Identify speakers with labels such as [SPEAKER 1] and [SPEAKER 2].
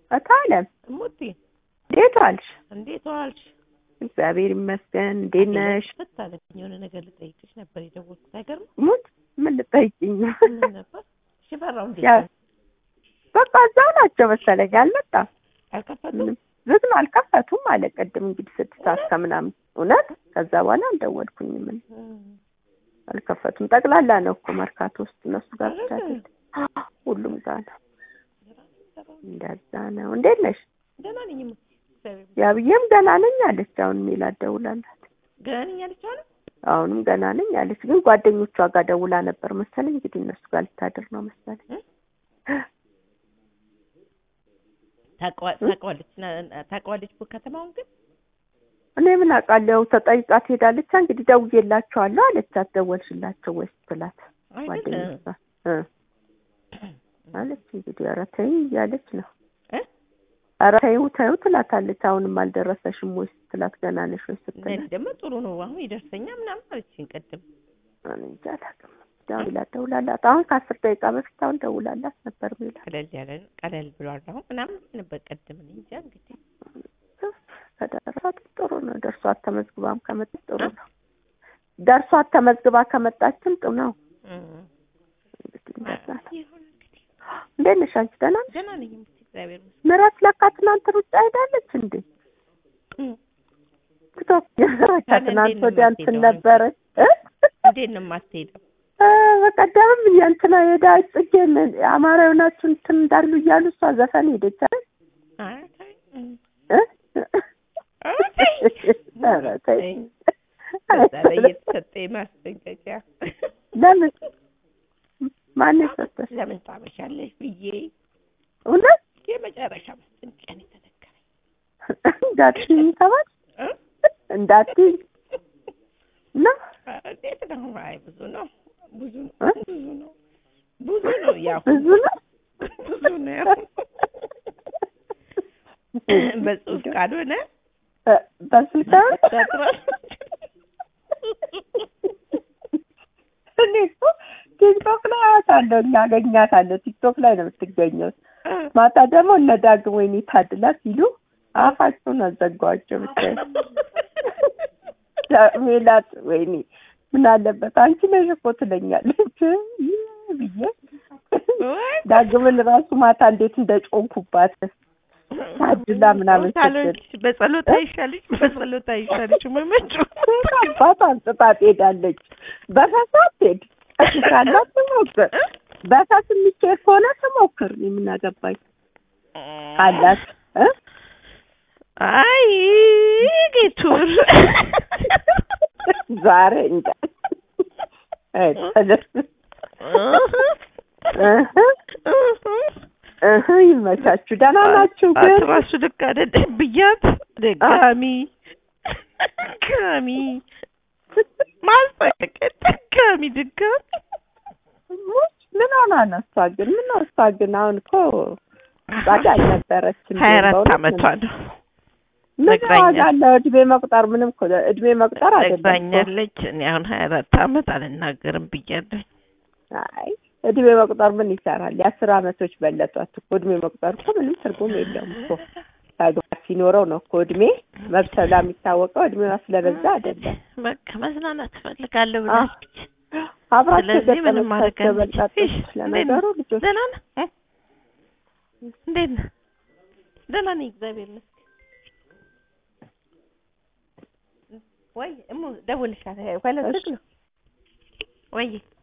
[SPEAKER 1] እታለም
[SPEAKER 2] እሙቲ
[SPEAKER 1] እንዴት ዋልሽ?
[SPEAKER 2] እንዴት ዋልሽ?
[SPEAKER 1] እግዚአብሔር ይመስገን። እንዴት ነሽ?
[SPEAKER 2] ፈታለች የሆነ ነገር ልጠይቅሽ ነበር የደወልኩት። አይገርም?
[SPEAKER 1] ሙት ምን ልጠይቅኝ ነው?
[SPEAKER 2] ምን ነበር? ሽፈራው እንዴት
[SPEAKER 1] ያ-
[SPEAKER 2] ነው?
[SPEAKER 1] በቃ እዛው ናቸው መሰለኝ። አልመጣም።
[SPEAKER 2] አልከፈቱም?
[SPEAKER 1] ምንም ዝግ ነው፣ አልከፈቱም አለ ቅድም እንግዲህ ስድስት ሰዓት ከምናምን እውነት። ከዛ በኋላ አልደወልኩኝም። ምን
[SPEAKER 2] እም፣
[SPEAKER 1] አልከፈቱም። ጠቅላላ ነው እኮ መርካቶ ውስጥ እነሱ ጋር ብቻ
[SPEAKER 2] አይደል?
[SPEAKER 1] አይደለም፣ ሁሉም ጋር ነው። እንደዛ ነው። እንዴት ነሽ?
[SPEAKER 2] ደህና ነኝ እሙቲ። እግዚአብሔር ይመስገን።
[SPEAKER 1] ያብዬም ገና ነኝ አለች። አሁን ሜላ ደውላላት
[SPEAKER 2] ገና ነኝ አለች አለ?
[SPEAKER 1] አሁንም ገና ነኝ አለች። ግን ጓደኞቿ ጋር ደውላ ነበር መሰለኝ። እንግዲህ እነሱ ጋር ልታድር ነው መሰለኝ።
[SPEAKER 2] ታውቀዋ- ታውቀዋለች ና- ታውቀዋለች እኮ ከተማውን ግን
[SPEAKER 1] እኔ ምን አውቃለሁ። ተጠይቃ ትሄዳለች። እንግዲህ ደውዬላቸዋለሁ አለቻት። ደወልሽላቸው ወይስ ትላት
[SPEAKER 2] አይደል?
[SPEAKER 1] ጓደኞቿ እ አለች። እንግዲህ ኧረ ተይ እያለች ነው።
[SPEAKER 2] እ?
[SPEAKER 1] ኧረ ተይው ተይው ትላታለች። አሁንም አልደረሰሽም ወይስ ትላት ገና ነሽ ወይ
[SPEAKER 2] ለእኔ
[SPEAKER 1] ስትላት
[SPEAKER 2] ደግሞ ጥሩ ነው አሁን ይደርሰኛ ምናምን አለችኝ ቅድም።
[SPEAKER 1] እኔ እንጃ አላውቅም። ደውላ ደውላላት አሁን ከአስር ደቂቃ በፊት አሁን ደውላላት ነበር ሚላ
[SPEAKER 2] ቀለል ያለ ቀለል ብሏል አሁን ምናምን ነበር ቅድም። እኔ እንጃ እንግዲህ
[SPEAKER 1] ከደረሳት ጥሩ ነው። ደርሷት ተመዝግባም ከመጣች ጥሩ ነው። ደርሷት ተመዝግባ ከመጣችም ጥሩ ነው።
[SPEAKER 2] እም፣
[SPEAKER 1] እንግዲህ እንደዛ ነው።
[SPEAKER 2] ይሁን እንግዲህ
[SPEAKER 1] እንዴት ነሽ አንቺ? ደህና ነሽ?
[SPEAKER 2] ገና ነኝ እሙቲ። እግዚአብሔር ይመስገን።
[SPEAKER 1] ምራት ለካ ትናንት ሩጫ ሄዳለች እንዴ?
[SPEAKER 2] እም፣
[SPEAKER 1] ቲክቶክ ከትናንት ወዲያ እንትን ነበረች እ?
[SPEAKER 2] እንዴት ነው የማትሄደው?
[SPEAKER 1] እ፣ በቀደምም የእንትና የዳዊት ጽጌን አማራ የሆናችሁ እንትን እንዳሉ እያሉ እሷ ዘፈን ሄደች አይደል?
[SPEAKER 2] አይ ተይ፣ እም፣
[SPEAKER 1] እ?
[SPEAKER 2] ኧረ ተይ።
[SPEAKER 1] ኧረ ተይ።
[SPEAKER 2] በዛ ላይ የተሰጠኝ ማስጠንቀቂያ
[SPEAKER 1] ለምን ማን የሰጠሽ?
[SPEAKER 2] ለምን ታመሻለሽ ብዬ
[SPEAKER 1] እውነት
[SPEAKER 2] የመጨረሻ ማስጠንቀቂያ ነው የተነገረኝ።
[SPEAKER 1] እንዳትዪ ተባል
[SPEAKER 2] እ?
[SPEAKER 1] እንዳትዪ ነው
[SPEAKER 2] ኧረ እንዴት ነው? አይ ብዙ ነው ብዙ ነው
[SPEAKER 1] እ?
[SPEAKER 2] ብዙ ነው ብዙ ነው ያው
[SPEAKER 1] ብዙ ነው
[SPEAKER 2] ብዙ ነው ያው በጽሁፍ ካልሆነ
[SPEAKER 1] እ፣ በስልክ
[SPEAKER 2] ያጥራል።
[SPEAKER 1] እኔ እኮ ቲክቶክ ላይ አያታለሁ እናገኛታለሁ። ቲክቶክ ላይ ነው የምትገኘው። ማታ ደግሞ እነ ዳግም ወይኔ ታድላ ሲሉ አፋቸውን አዘጓቸው። ብታይ ሜላት ወይኔ ምን አለበት አንቺ ነሽ እኮ ትለኛለች ይህ ብዬ
[SPEAKER 2] ወይ
[SPEAKER 1] ዳግምን ራሱ ማታ እንዴት እንደጮንኩባት ታድላ ምናምን
[SPEAKER 2] ካልሆንሽ በጸሎት አይሻልሽ? በጸሎት አይሻልሽ? መመጩ
[SPEAKER 1] አባት አንጽታ ትሄዳለች። በፈሳት ሄድ ካላት ትሞክር። በፈስ የሚኬድ ከሆነ ትሞክር። እኔ ምን አገባኝ ካላት እ?
[SPEAKER 2] አይ ጌቱር
[SPEAKER 1] ዛሬ እንጃ አይ፣ ተለ- እህ እህ ይመቻችሁ። ደህና ናችሁ ግን?
[SPEAKER 2] ራሱ ልክ አይደለም ብያት ደጋሚ ድጋሚ ማስጠንቀቂያ ድጋሚ ድጋሚ
[SPEAKER 1] ምን ሆና ነው እሷ ግን? ምን ነው እሷ ግን አሁን እኮ ጻጋ አልነበረችም።
[SPEAKER 2] ሀያ አራት
[SPEAKER 1] በእውነት
[SPEAKER 2] አመቷ ነው
[SPEAKER 1] ምን
[SPEAKER 2] ነግራኛለች።
[SPEAKER 1] ዋጋ አለው? እድሜ መቁጠር ምንም እኮ እድሜ መቁጠር አይደለም እኮ።
[SPEAKER 2] ነግራኛለች። እኔ አሁን ሀያ አራት አመት አልናገርም ብያለሁ።
[SPEAKER 1] አይ እድሜ መቁጠር ምን ይሰራል? የአስር አመቶች በለጧት እኮ እድሜ መቁጠር እኮ ምንም ትርጉም የለውም እኮ። ተግባር ሲኖረው ነው እኮ እድሜ መብሰላ የሚታወቀው እድሜዋ ስለበዛ አይደለም።
[SPEAKER 2] በቃ መዝናናት እፈልጋለሁ
[SPEAKER 1] አዎ።
[SPEAKER 2] ብላለች።
[SPEAKER 1] አብራቸው
[SPEAKER 2] ስለዚህ ምንም ማድረግ
[SPEAKER 1] የገጠመቻቸው በልጣጦች
[SPEAKER 2] አንችልም።
[SPEAKER 1] ለነገሩ ልጆች
[SPEAKER 2] ደህና ነህ? እ? እንዴት ነህ? ደህና ነኝ እግዚአብሔር ይመስገን። ወይ እሙ ደውልልሻለሁ። ሄሎ
[SPEAKER 1] እሺ።
[SPEAKER 2] ዝግ ነው ወይ